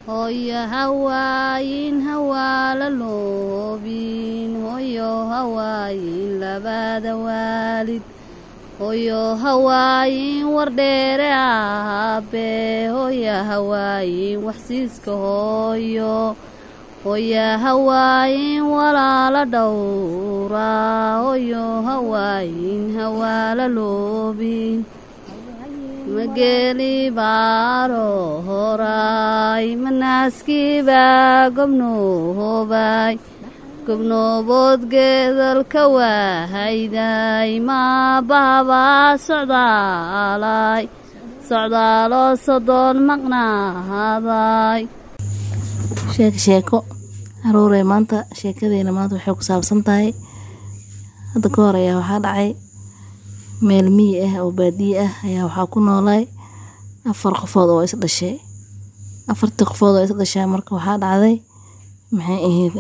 hooyo hawaayin hawaala loobin hooyo hawaayin labada waalid hooyo hawaayin wardheere aabe hooya hawaayin waxsiiska hooyo hooya hawaayin walaala dhowra hooyo hawaayin hawaala loobin mageli baaro horay manaaskiibaa gobnoobay gobnoobood geedalka waahayday maabahabaa socdaalay socdaaloo sodoon maqnaaday sheeko sheeko caruurey maanta sheekadeena maanta waxay ku saabsan tahay hadda ka hor ayaa waxaa dhacay meel miyi ah oo baadiye ah ayaa waxaa ku noolay afar qofood oo is dhashay afartii qofood oo is dhashay marka waxaa dhacday maxay ahayd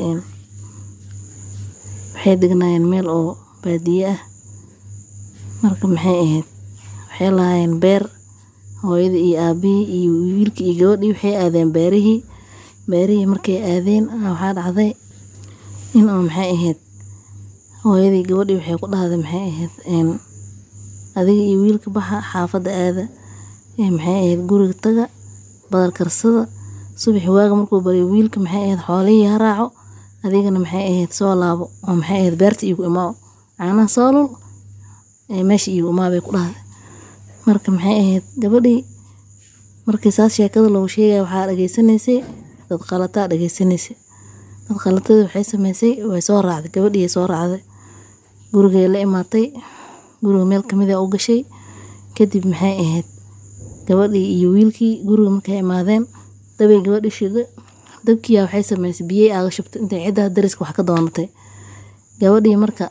waxay degnaayeen meel oo baadiye ah marka maxay ahayd waxay lahaayeen beer hooyada iyo aabihii iyo wiilkii iyo gabadhii waxay aadeen beerihii beerihii markay aadeen waxaa dhacday in oo maxay ahayd hooyadii gabadhii waxay ku dhahday maxay ahayd adiga iyo wiilka baxa xaafadda aada ee maxay ahayd guriga taga badar karsada subaxi waaga markuu baryo wiilka maxay ahayd xoolihii ha raaco adigana maxay ahayd soo laabo oo maxay ahayd beerta iigu imaaw caanaha soolul ee meesha iigu imaa bay ku dhahday marka maxay ahayd gabadhii markii saas sheekada loogu sheegaya waxaa dhageysanaysay dad qalataa dhageysanaysay dad qalatadii waxay sameysay way soo raacday gabadhii soo raacday gurigay la imaatay guriga meel kamid a u gashay kadib maxay ahayd gabadhii iyo wiilkii guriga markay imaadeen dabay gabadhi shida dabkiiya waxay sameysay biyey aaga shubtay intay ciddaha dariska wax ka doonatay gabadhii marka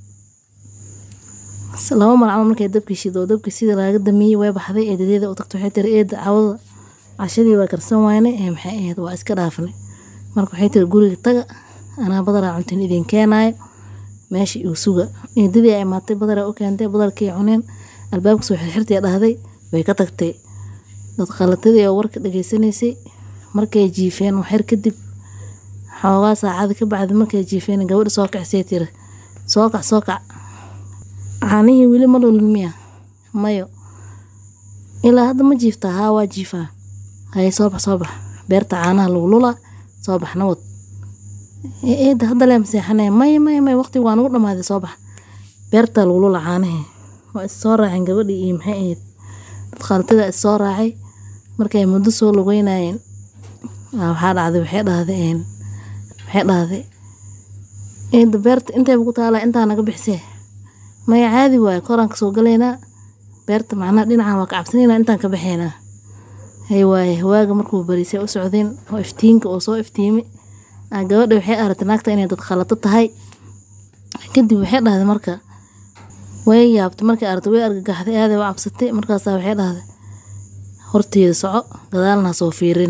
laba mar camal markay dabkii shido oo dabkii sida laaga damiyey way baxday eedadeeda u tagtay waxay tiri eeda cawada cashadii waa karsan waynay ee maxay ahayd waa iska dhaafnay marka waxay tiri guriga taga anaa badaraa cuntin idin keenaayo meesha igu suga eedadii ay imaatay badaraa u keentay badarkii cuneen albaabka soo xirxirtay dhahday way ka tagtay dad qalatadii oo warka dhageysanaysay markay jiifeen waxyar kadib xoogaa saacada ka bacdi markay jiifeen gabadha soo kacsay tiri soo kac soo kac caanihii weli ma dhulin miya mayo ilaa hadda ma jiiftaa haa waa jiifaa haye soo bax soo bax beerta caanaha lagu lulaa soo bax nawad eeda hadda lee maseexanee may may may waqti waa nagu dhamaaday soo bax beerta lagu lula caanihii waa is soo raaceen gabadhii iyo maxay ahayd dad qaalatada is soo raacay markay muddo soo lugeynayeen waxaa dhacday waxay dhahday waxay dhahday eeda beerta intayba ku taalaa intaa naga bixisee maya caadi waaye koraan kasoo galaynaa beerta macnaha dhinacan waa ka cabsanaynaa intaan ka baxaynaa hay waaye waaga markuu barisay u socdeen oo iftiinka oo soo iftiimay gabadha waxay aragtay naagta inay dad khalato tahay kadib waxay dhahday marka way yaabtay markay aragtay way argagaxday aaday u cabsatay markaasaa waxay dhahday horteeda soco gadaalna soo fiirin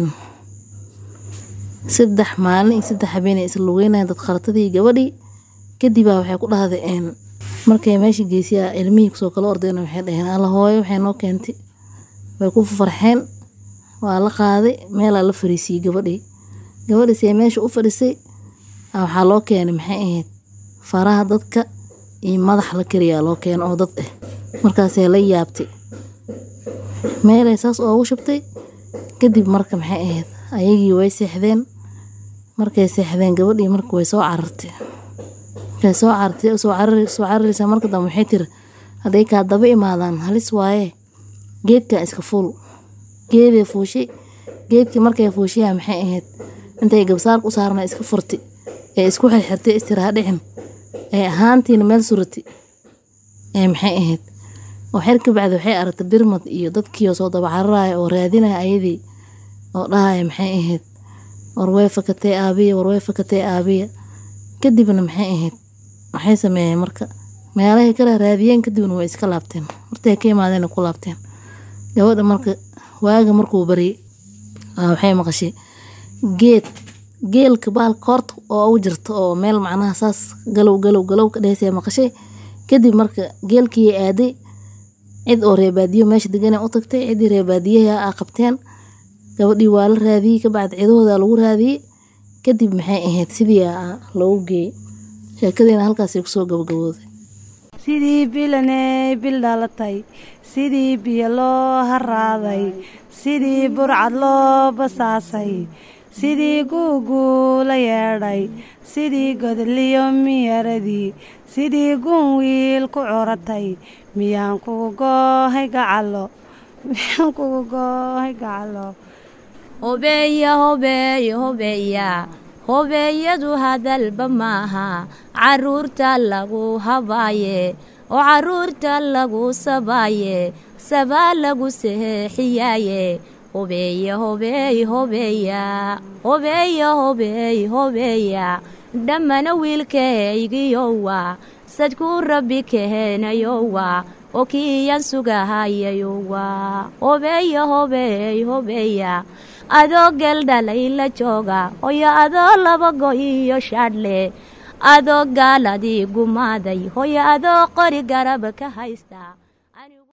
saddex maalin iyo saddex habeen ay isla lugeynayeen dad khalatadii gabadhii kadibaa waxay ku dhahday markay meesha geesiyaa ilmihii kusoo kala ordeen waxay dhaheen alla hooyo waxay noo keentay way ku farxeen waa la qaaday meelaa la fariisiyey gabadhii gabadhiis ee meesha u fadhisay waxaa loo keenay maxay ahayd faraha dadka iyo madax la kariyaa loo keena oo dad ah markaasay la yaabtay meelay saas oogu shubtay kadib marka maxay ahayd ayagii way seexdeen markay seexdeen gabadhii marka way soo carartay markay soo carartay soo cararaysaa marka dambe waxay tiri hadday kaa daba imaadaan halis waaye geedkan iska fuul geeday fuushay geedkii markay fuushayaa maxay ahayd intay gabsaarka u saarna iska furtay ee isku xirxirtay istiraha dhicin ee ahaantiina meel surati ee maxay ahayd oo xer ka bacdi waxay aragtay birmad iyo dadkii oo soo daba cararaya oo raadinaya ayadii oo dhahaya maxay ahayd war way fakatay aabiya war way fakatay aabiya kadibna maxay ahayd waxay sameeyeen marka meelahay kala raadiyeen kadibna way iska laabteen martay ka imaadeen ku laabteen gabadha marka waaga markuu baryay waxay maqashay geed geelka bahalka koorta oo ugu jirta oo meel macnaha saas galow galow galow ka dhehaysa maqashay kadib marka geelkii aaday cid oo reebaadiyo meesha deganay u tagtay ciddii reebaadiyaha a qabteen gabadhii waa la raadiyey kabacdi cidahooda lagu raadiyey kadib maxay ahayd sidii loogu geeyey sheekadiina halkaasay kusoo gabagabooday sidii bilaney bil dhalatay sidii biyo loo haraaday sidii burcad loo basaasay sidii guuguu la yeedhay sidii godliyo miyaradii sidii guun wiil ku curatay miyaan kugu goohay gacalo miyaan kugu goohay gacalo hobeeya hobeeya hobeeya hobeeyadu hadalba maaha caruurta lagu habaaye oo caruurta lagu sabaaye sabaa lagu seexiyaaye hobeeya hobeey hobeeya hobeeya hobeey hobeeya dhammana wiilkaygiyowa sadkuu rabbi keheenayowa oo kiiyan sugahayayowa hobeeya hobeey hobeeya adoo geldhalay la jooga hoyo adoo laba go iyo shaadhle adoo gaaladii gumaaday hoyo adoo qori garaba ka haysta